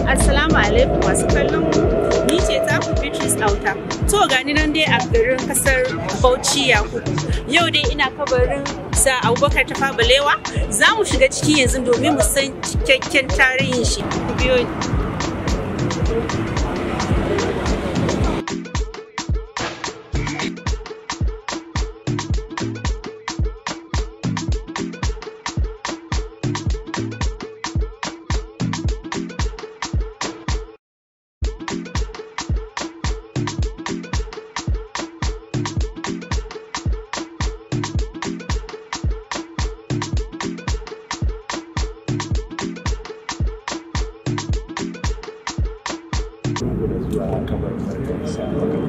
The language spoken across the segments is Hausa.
Assalamu alaikum masu kallon mu. Ni ce taku Beatrice Auta. To gani nan dai a garin kasar Bauchi Yakubu. Yau dai ina kabarin sa Abubakar Tafa Balewa. Za mu shiga ciki yanzu domin mu san cikakken tarihin shi. Ku biyo ni. zuwa kamar farkonsa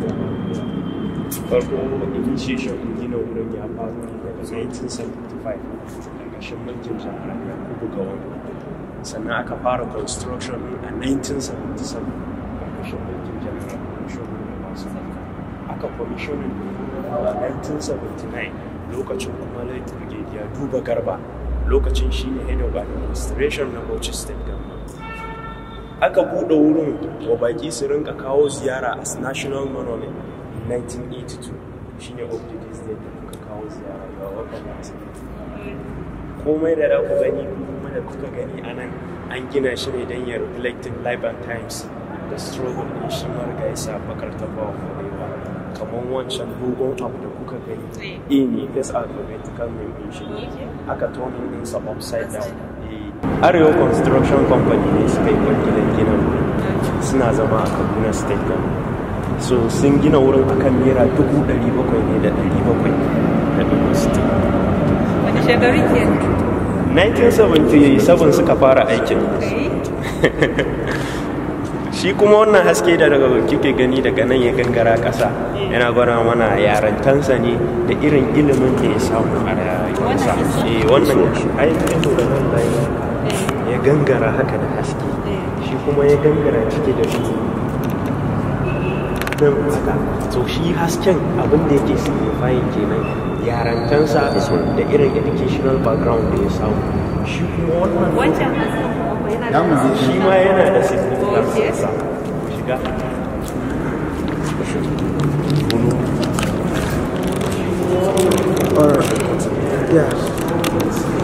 farko initiation gina wurin ya faru ne daga 1975 ƙarƙashin mulkin jihar yakubu gawon sannan aka fara construction a 1977 ƙarƙashin mulkin jihar shogun masu aka commissioning a 1979 lokacin kuma late brigadier duba garba lokacin shi ne head of administration na bauchi state government aka buɗe wurin wa baƙi su rinka kawo ziyara as national monument in 1982 shine objectives da kuka kawo ziyara ga wakansu komai da da ku gani kuma da kuka gani a nan an gina shi ne don ya reflecting life and times da struggle din shi marigayi sa bakar tafawa kwarewa kamar wancan dogon abu da kuka gani e ne this alphabetical name shi ne aka tonin ɗinsa upside down arewa construction company ne suka yi kwangilan gina wurin suna zama a kaduna state government so sun gina wurin akan naira dubu ɗari bakwai ne da ɗari bakwai da dubu sittin Wani shekaru ke? 1977 suka fara aikin shi kuma wannan haske da daga kike gani daga nan ya gangara ƙasa yana gwada mana yarantansa ne da irin ilimin da ya samu a rayuwarsa eh wannan aikin da nan layi ya gangara haka da haske shi kuma ya gangara ciki da shi nan haka so shi hasken abin da yake signifying kenan yarantansa da irin educational background da ya samu shi kuma wannan Wancan hasken kuma yana da shi ma yana da significance sa shiga Or, yeah.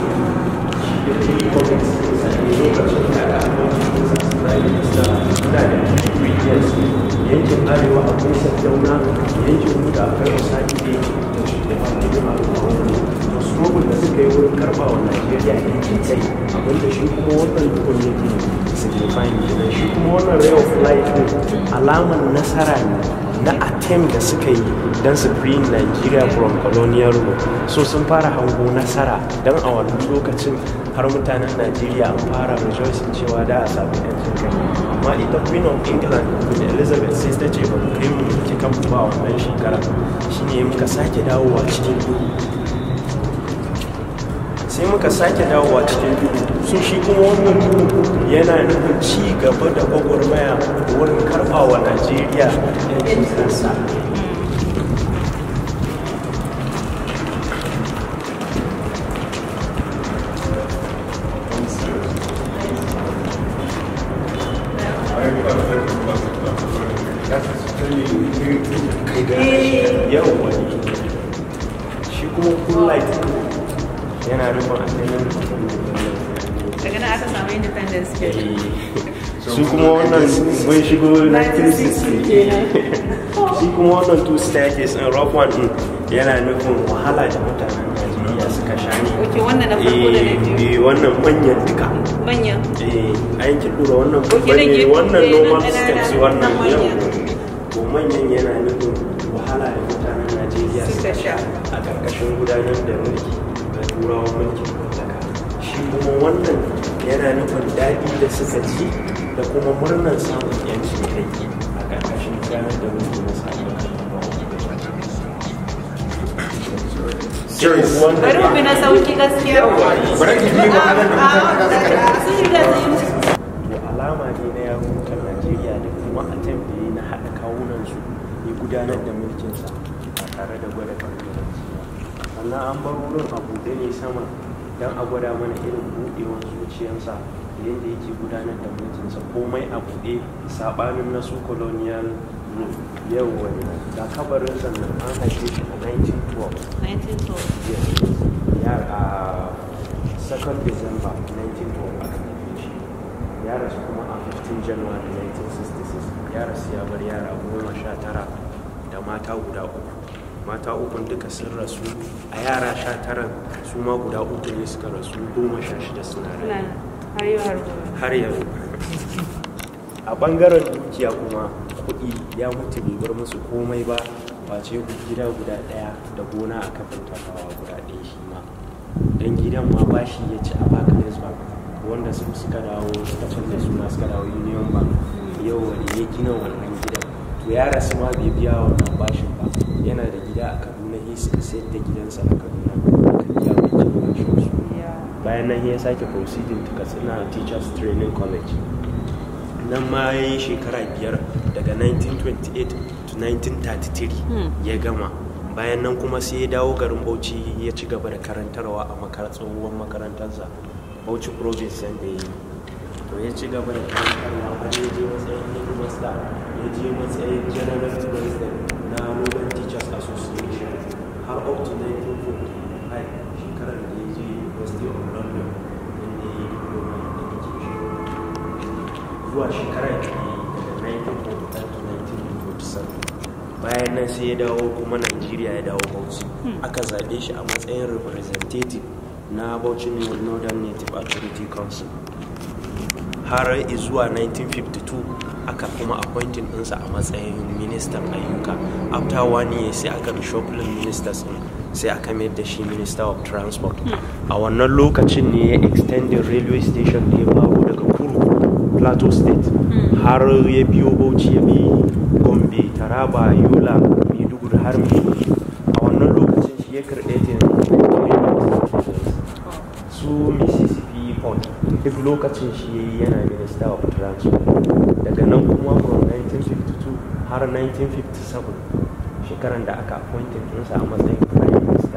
yankin arewa akwai sassauna yankin mu da akwai wasaki da yankin da ba da jima da da struggle da suka yi wurin karba wa najeriya yankin kai abinda shi kuma wannan dukkan yake signifying kenan shi kuma wannan ray of light din alaman nasara ne na attempt da suka yi don su free Nigeria from colonial rule so sun fara hango nasara don a wannan lokacin har mutanen Najeriya an fara rejoicing cewa da a sami yancin kai amma ita queen of england queen elizabeth sai ta ce ba mu kai mu ki kan ba wannan shekara shine muka sake dawowa cikin duhu sai muka sake dawowa cikin duhu sun shi kuma wannan duhu yana nufin ci gaba da gwagwarmaya wurin karɓa wa najeriya yancin kansa yawwa shi kuma full light yana nufin asalin daga nan aka samu independence ke. su kuma wannan mun shigo 1960 shi kuma wannan two staircase in rock one din yana nufin wahala da mutanen Najeriya suka sha ne Ok, wannan na farko da na biyu. eh wannan manyan duka Manyan. eh an ki dora wannan Ok, babban na ne gefe, wannan eh, na normal ƙanana, steps na wannan manyan. yau to manyan yana nufin wahala da mutanen Najeriya Suka suka sha. sha a ƙarƙashin gudanar da mulki da turawan mulkin mallaka shi kuma wannan yana nufin daɗi da suka ci da kuma murnar samun yancin kai a ƙarƙashin gudanar da mulki na samun Bari mu bi na sauki gaskiya. Bari ki bi wahalar da mutane za su Ah, sun riga sun yi to alama ne na yarukan Najeriya da kuma attempt da ya na haɗa kawunansu ya gudanar da mulkinsa ba tare da gwada ɓangaranci ba sannan an bar wurin a buɗe ne sama don a gwada mana irin buɗewar zuciyarsa da yadda yake gudanar da mulkinsa komai a buɗe saɓanin na su colonial rule yau wani ga kabarin sannan an haife shi a 1912 yes ya a 2nd december 1912 aka haife shi ya rasu kuma a 15 january 1966 ya rasu ya bar yara goma sha tara da mata guda uku mata ukun duka sun rasu a yara sha taran su ma guda uku ne suka rasu goma sha shida suna rai har yau har gobe har yanzu a bangaren dukiya kuma kuɗi ya mutu bai bar musu komai ba face gida guda ɗaya da gona a kafin tafawa guda ɗaya shi ma don gidan ma bashi ya ci a barclays bank wanda su suka dawo suka canza suna suka dawo union bank yau wani ya gina wannan gidan to ya rasu ma bai biya wannan bashin ba yana da gida a kaduna ya sayar da gidansa a kaduna aka biya wancan bashin su bayan nan ya sake proceeding to katsina teachers training college nan ma ya yi shekara biyar daga 1928 to 1933 ya gama bayan nan kuma sai ya dawo garin bauchi ya ci gaba da karantarwa a makar tsohuwar makarantarsa bauchi province yadda ya yi to ya ci gaba da karantarwa har ya je matsayin headmaster ya je matsayin general president na Northern Teachers Association har up to 1945 shekarar da ya je University of London inda ya yi diploma in education zuwa shekarar da ya yi daga 1945 to 1947 bayan nan sai ya dawo kuma Najeriya ya dawo Bauchi aka zaɓe shi a matsayin representative na Bauchi Northern Native Authority Council har zuwa 1952 aka kuma appointing ɗinsa a matsayin ministan ayyuka after one year sai aka reshuffling ministers ɗin sai aka mayar da shi minister of transport a wannan lokacin ne ya extended railway station da ya faru daga kuru plateau state har ya biyo bauchi ya bi gombe taraba yola maiduguri har maiduguri a wannan lokacin shi ya creating su mississippi port duk lokacin shi yana minister of transport daga nan kuma from 1952 har 1957 shekaran da aka appointed ɗinsa a matsayin prime minister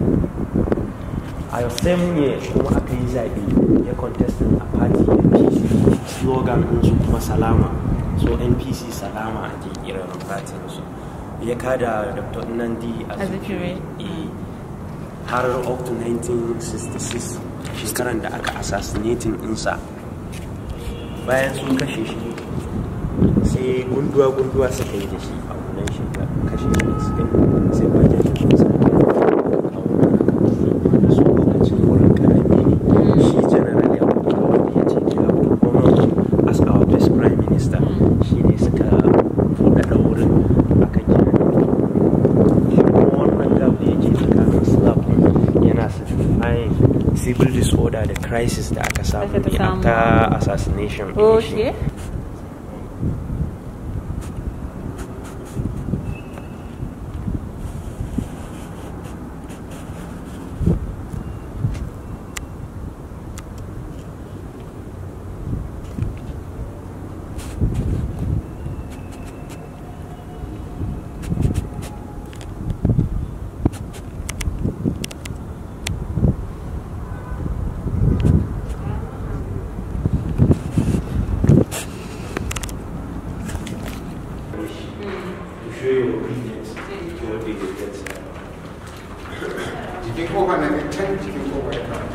a same year kuma aka yi zaɓe ya contesting a party npc slogan ɗinsu kuma salama so npc salama ake kiran partin su ya kada dr nandi Azikiwe. Eh, har up to 1966 shekaran da aka assassinating ɗinsa bayan sun kashe shi sai gunduwa-gunduwa suka yi da shi a wannan shekara kashe shi da suka yi sai bayan da kuma sa a wannan da su lokacin wurin karami ne shi general ya fito wanda ya ce ya kuma as our best prime minister shi ne suka buɗaɗa wurin aka gina shi kuma wannan gab da yake tsakanin slab yana signifying civil disorder da crisis da aka samu Aka ta ne samu. after assassination ɗin shi. Okay. to show your obedience to what they did. That's it. jikin kofa na ne can jikin kofa ya kawo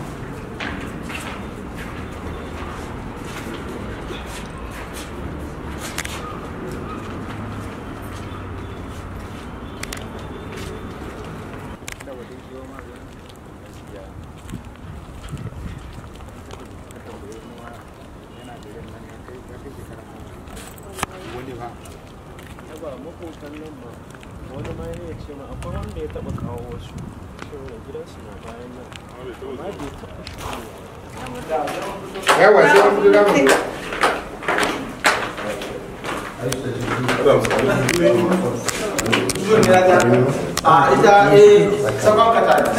wani ba Yaba makotan nan ma wani ma ya ce ma akwai wanda ya taba kawo wasu cewa gidansu na bayan nan amma bai taba shigowa yawa sai an fito damar da a ita eh sabon kata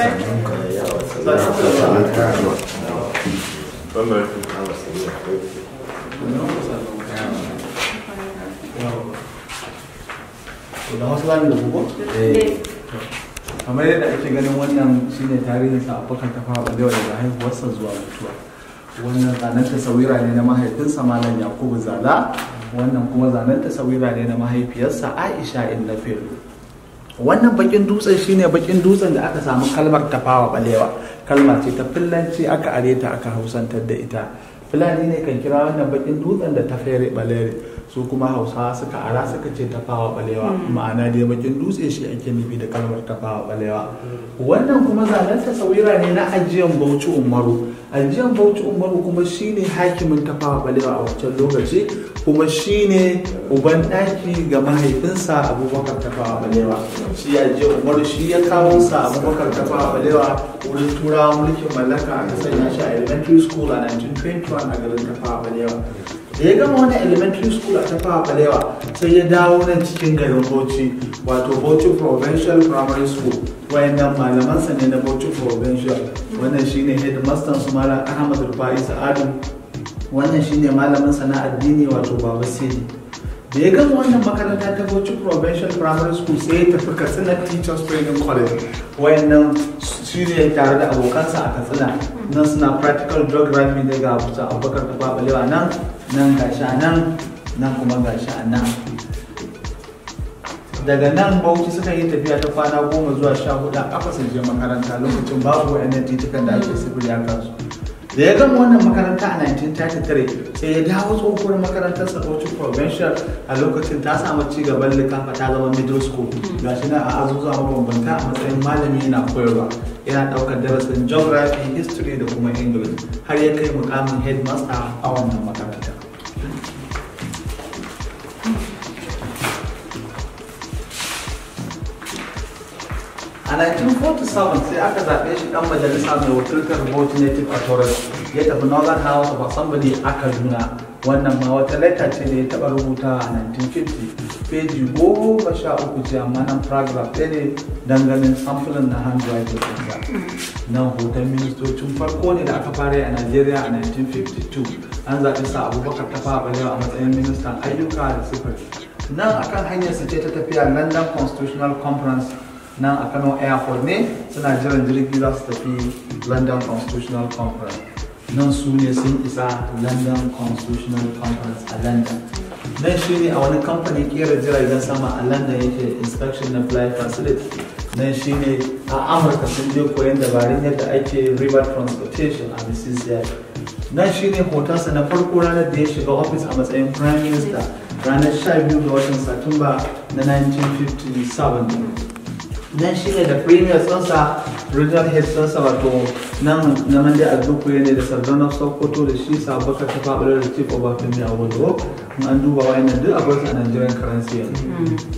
da wasu lami da buko? kamar yadda ake ganin wannan shine tarihin sa abokan tafa balewa daga haihuwarsa zuwa mutuwa wannan zanen tasawira ne na mahaifinsa malam yakubu zala wannan kuma zanen tasawira ne na mahaifiyarsa aisha innafil wannan bakin dutsen shine bakin dutsen da aka samu kalmar tafawa balewa kalma ce ta fillanci aka are ta aka hausantar da ita fulani ne kan kira wannan bakin dutsen da ta fere balere su kuma hausawa suka ara suka ce tafawa balewa ma'ana dai bakin dutse shi ake nufi da kalmar tafawa balewa wannan kuma zanen tasawira ne na ajiyan bauchi umaru ajiyan bauchi umaru kuma shine hakimin tafawa balewa a wancan lokaci kuma shine uban ɗaki ga mahaifinsa abubakar tafawa balewa shi ajiyan umaru shi ya kawo sa abubakar tafawa balewa wurin turawa mulkin mallaka aka sanya shi a elementary school a 1921 a garin tafawa balewa da ya gama wani elementary school a tafawa balewa sai ya dawo nan cikin garin bauchi wato bauchi provincial primary school wayannan malamansa ne na bauchi provincial wannan shine headmaster su malam ahmad rufai sa'adu wannan shine malamin sa na addini wato baba sidi da ya gama wannan makaranta ta bauchi provincial primary school sai ya tafi katsina teachers training college wayannan shi ne tare da abokansa a katsina nan suna practical geography ne ga abubakar ta babalewa nan nan gashi a nan nan kuma gashi a nan daga nan bauchi suka yi tafiya ta kwana goma zuwa sha hudu a kafa su je makaranta lokacin babu wa'annan titukan da ake sifiri a kansu da ya gama wannan makaranta a 1933 sai ya dawo tsohuwar makarantar sa bauchi provincial a lokacin ta samu ci gaban likafa ta zama middle school gashi nan a azuzuwa mabambanta a matsayin malami yana koyarwa yana daukar darasin geography history da kuma english har ya kai mukamin headmaster a wannan makaranta a 1947 sai aka zaɓe shi ɗan majalisa mai wakiltar Bauchi Native Authority ya tafi Northern House of Assembly a Kaduna wannan ma wata letta ce da ya taɓa rubuta a 1950 peji goma sha uku ce amma nan paragraph ɗaya ne danganin samfulin na handwriting ɗinsa nan hoton ministocin farko ne da aka fara yi a Najeriya a 1952 an zaɓi sa abubakar tafa balewa a matsayin ministan ayyuka da sufuri nan akan hanyar su ce ta tafiya London Constitutional Conference nan a kano airport ne suna jiran jirgi za su tafi london constitutional conference nan su ne sun isa london constitutional conference a london nan shi ne a wani kamfanin kera jiragen sama a london yake inspection na flight facility nan shi ne a amurka sun je koyon dabarun yadda ake river transportation a mississippi nan shi ne hotonsa na farko ranar da ya shiga ofis a matsayin prime minister ranar 12 ga watan satumba na 1957 nan shi ne da premier sansa regional head sansa wato nan na mande a ne da sardauna sokoto da shi sabaka ta faɓar da chief of afemi a wado in an duba wayannan duk akwai a nigerian currency yanzu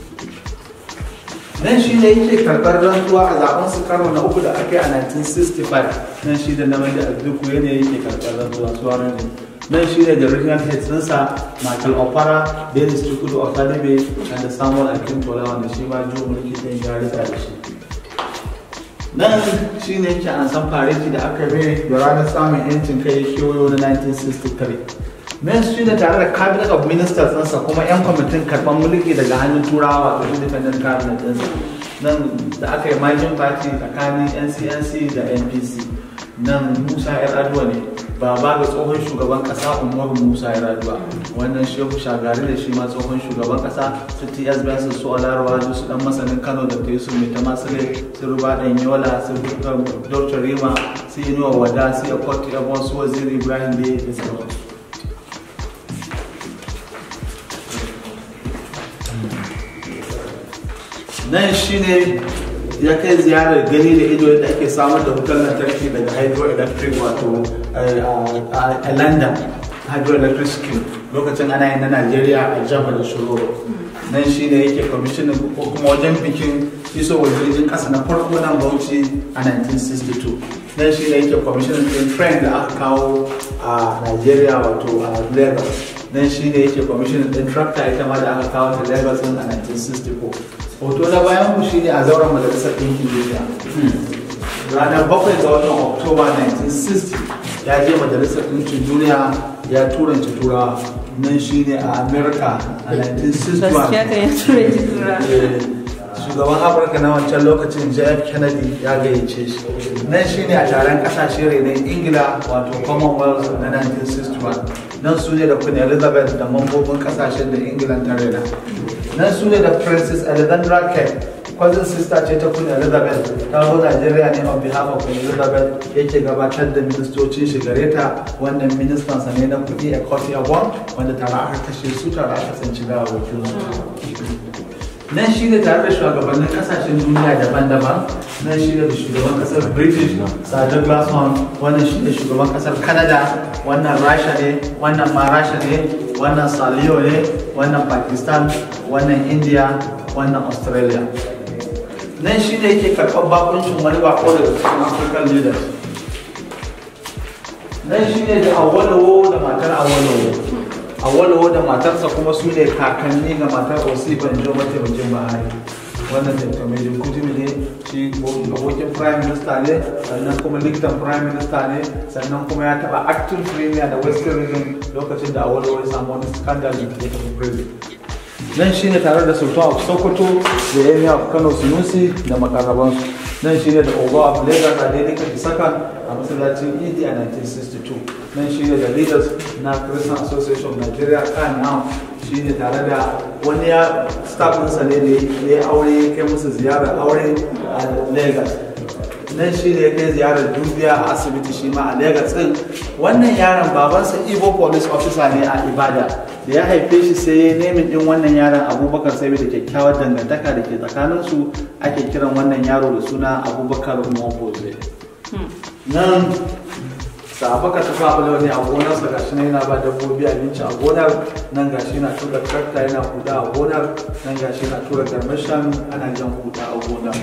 nan shi ne yake karɓar rantsuwa a zaben su karo na uku da aka yi a 1965 nan shi da na mande a ne yake karɓar rantsuwa su ne nan shi ne da regional head ɗinsa michael opara dennis chukwudu osadebe da samuel akintola wanda shi ma jiwo mulki ɗin ya rika da shi nan shi ne yake an san fareti da aka yi da ranar samun yancin kai kewayo na 1963 men shi ne tare da cabinet of ministers ɗinsa kuma 'yan kwamitin karɓar mulki daga hannun turawa wato independent cabinet ɗinsa nan da aka yi margin party tsakanin ncnc da npc nan musa yar aduwa ne baba ga tsohon shugaban kasa umaru musa ya raduwa wannan shehu shagari da shi ma tsohon shugaban kasa su ts benson su alarwa su dan masanin kano da ta yusuf mai tamasile su ruba dan yola su dr rima su inuwa wada su ya kwatu yabon su waziri ibrahim da da sauransu nan shine ya kai ziyarar gani da ido yadda ake samar da wutar lantarki daga hydroelectric wato a london hydroelectric scheme lokacin ana yin na najeriya a jama da shiroro nan shi ne yake kwamishinin ko kuma wajen bikin isowar jirgin kasa na farko nan bauchi a 1962 nan shi ne yake kwamishinin din train da aka kawo a najeriya wato a lagos nan shi ne yake kwamishinin din tractor ita ma da aka kawo ta lagos a 1964 hoto na bayan mu shine a zauren majalisar ɗinkin duniya ranar bakwai ga watan oktoba 1960 ya je majalisar ɗinkin duniya ya turanci turawa nan shine a america a 1961 shi shugaban afirka na wancan lokacin jf kennedy ya gayyace shi nan shine a taron kasashe renon ingila wato commonwealth na 1961 nan su ne da queen elizabeth da mambobin kasashen da england ta rena nan su ne da princess alexandra kane cousin sister ce ta queen elizabeth ta zo nigeria ne on behalf of queen elizabeth yake gabatar da ministocin shi gare ta wannan ministan sa ne na kudi a coty abon wanda tare aka kashe su tare aka tsinci gawawakin su nan shi ne tare da shugabannin kasashen duniya daban-daban nan shi ne da shugaban kasar british sir douglas hunt wannan shi ne shugaban kasar canada wannan rasha ne wannan ma rasha ne wannan saliyo ne wannan pakistan wannan india wannan australia nan shi ne yake karɓar bakuncin wani bako daga cikin african leaders nan shi ne da awolowo da matar awolowo awolowo da matarsa kuma su ne kakanni ga matar osifan jo mataimakin bahari wannan dr mai kutumi ne shi abokin prime minister ne sannan kuma likitan prime minister ne sannan kuma ya taba acting premier da western region lokacin da awolowo ya samu wani scandal da ya tafi prison nan shine tare da sultan of sokoto da yami of kano sunusi da makarabansu nan shine da ogo of lagos a daidai kan sakan a masallacin idi a 1962 nan shine da leaders na christian association of nigeria kan now shine tare da wani ya staffinsa ne da ya aure ya kai musu ziyarar aure a lagos nan shi ne ya kai ziyarar dubiya a asibiti shi ma a Legas din wannan yaron babansa Igbo police officer ne a Ibada da ya haife shi sai ya nemin din wannan yaron Abubakar sai da kyakkyawar dangantaka da ke tsakanin su ake kiran wannan yaro da suna Abubakar Moboze nan sabaka ta fabula ne a gonarsa gashi nan yana ba dabbobi abinci a gonar nan gashi yana tura trakta yana huda a gonar nan gashi yana tura garmashan ana jan huda a gonar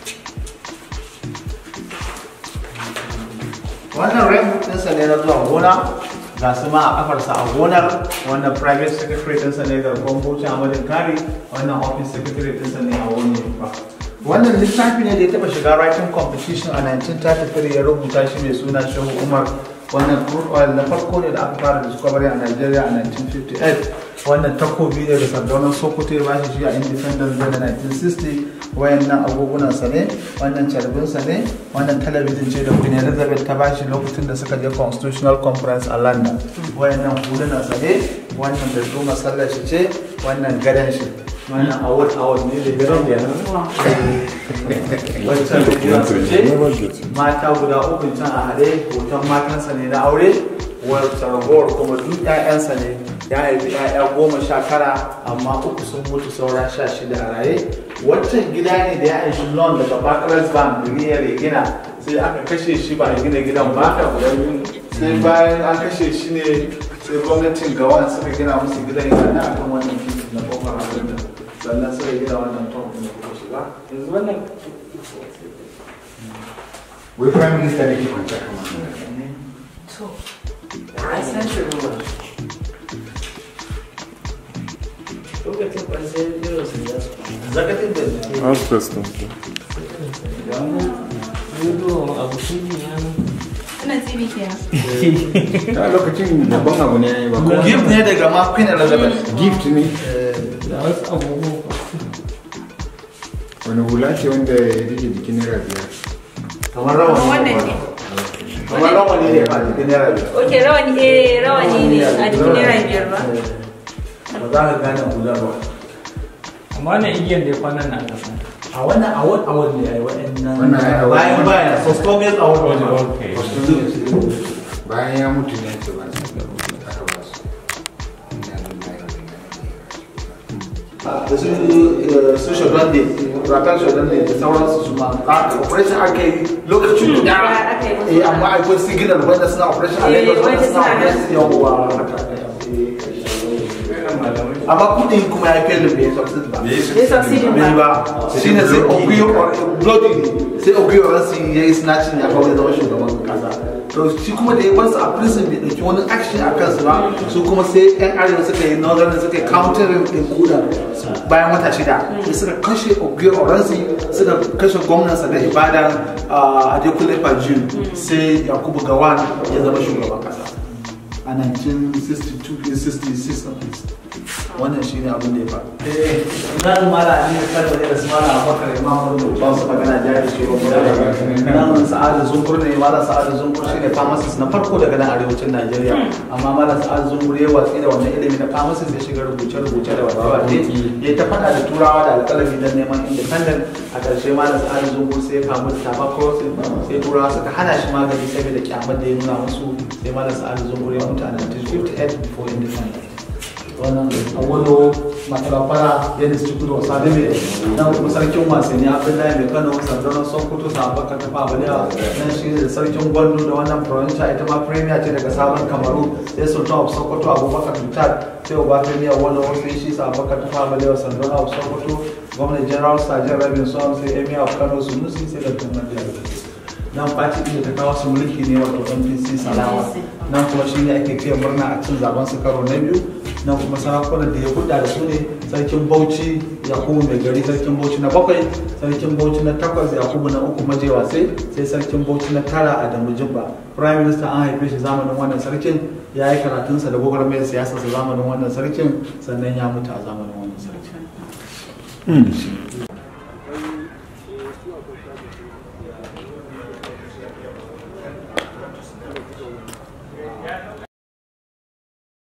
wannan rem ɗinsa ne na zuwa gona ga su ma a kafarsa a gonar wannan private secretary ɗinsa ne ga gwamnati amadin kari wannan office secretary ɗinsa ne a wani ba wannan littafi ne da ya taɓa shiga writing competition a 1933 ya rubuta shi mai suna shehu umar wannan crude oil na farko ne da aka fara discovery a Nigeria a 1958 wannan takobi ne da sardaunar sokoto ya bashi shi a independence day na 1960 wayannan agogunan sa ne wannan carbin sa ne wannan talabijin ce da queen elizabeth ta bashi lokacin da suka je constitutional conference a london wayannan hulunan sa ne wannan da duma sallar shi ce wannan gadon shi wannan award award ne da gidan da wancan da gidan su ce mata guda uku can a haɗe hoton matansa ne na aure wata ragowar kuma duk 'ya'yansa ne ya haifi 'ya'ya goma sha tara amma uku sun mutu saura sha shida a raye wancan gida ne da ya aishi loan daga bakarar bank miliyar ya gina sai aka kashe shi ba a gina gidan ba sai bayan an kashe shi ne sai gwamnatin gawan suka gina musu gidan yana na akan wannan titi na kofar abin da sannan suka gina wannan tom da kuma shiga yanzu wannan wai prime minister da ke kwanci kama to a san shi ruwa lokacin kwanse irin su ya su zakatin da Asbestos. Wannan tsibi kenan. a lokacin babban abu ne ba kuma gift ne daga ma queen elizabeth gift ne wani hula ce wanda ya rike jikin naira biyar kamar rawani Wannan ne. kamar rawani ne ba jikin naira biyar Ok, rawani eh rawani ne a jikin naira biyar ba. ba za ka gane hular ba amma wannan igiyar da ya kwanan na aka san a wannan award award ne ai waɗannan Wannan ai award. bayan bayan so strongest award ne Okay. bayan ya mutu ne ce ba su aka ba su Inna lillahi wa inna ilaihi da su eh, su shodan ne rakan shodan ne da sauransu su ma a operation aka yi lokacin da aka yi musu. eh amma akwai signal wanda suna operation a Eh, Lagos wanda wanda suna suna nan. operation yawwa haka aka yi. amma kudin kuma ya kai da bai succeed ba Bai succeed bai ba. ba shi ne sai ogiyo bloody ne sai ogiyo ransu ya yi snatching ya kawo ya zama shugaban kasa to shi kuma da ya bar su a prison bai ɗauki wani action a kansu ba su kuma sai yan arewa suka yi northern suka yi countering din kuda bayan wata shida sai suka kashe ogiyo ransu suka kashe gwamnansa da ibadan a adekunle fajin sai yakubu gawan ya zama shugaban kasa a 1962 66 wannan shine abin da ya faru eh nan mala ali da kalma ne da su mala abakar imam da ba su magana jari shi ba nan sa'adu zungur ne mala sa'adu zungur shine pharmacist na farko daga nan arewacin Najeriya amma mala sa'adu zungur ya watsi da wannan ilimi na pharmacist ya shiga rubuce rubuce da wace ya ta faɗa da turawa da alƙalami don neman independent a ƙarshe mala sa'adu zungur sai ya kamu da tuberculosis sai turawa suka hana shi magani saboda kyamar da ya nuna musu sai mala sa'adu zungur ya mutu a 1958 before independence wannan awolo matalafara ya da cikin da wasa ne nan kuma sarkin wasanni abdullahi mai kano sardauna sokoto sabon ka tafa balewa nan shi da sarkin gwando da wannan provincia ita ma premier ce daga sabon kamaru sai sultan of sokoto abubakar tutar sai uba premier wani wasu shi sabon ka tafa balewa sardauna of sokoto gwamnan general sajin rabin son sai emir of kano sunusi sai da tunan da nan fati da ta kawo su mulki ne wato npc salawa nan kuma shi ne ake fiye murna a cin zaben su karo na biyu nan kuma sarakunan da ya hudda da su ne sarkin bauchi yakubu mai gari sarkin bauchi na bakwai sarkin bauchi na takwas yakubu na uku majewa sai sai sarkin bauchi na tara adamu jibba prime minister an haife shi zamanin wannan sarkin ya yi karatunsa da gwagwarmayar siyasarsa zamanin wannan sarkin sannan ya mutu a zamanin wannan sarkin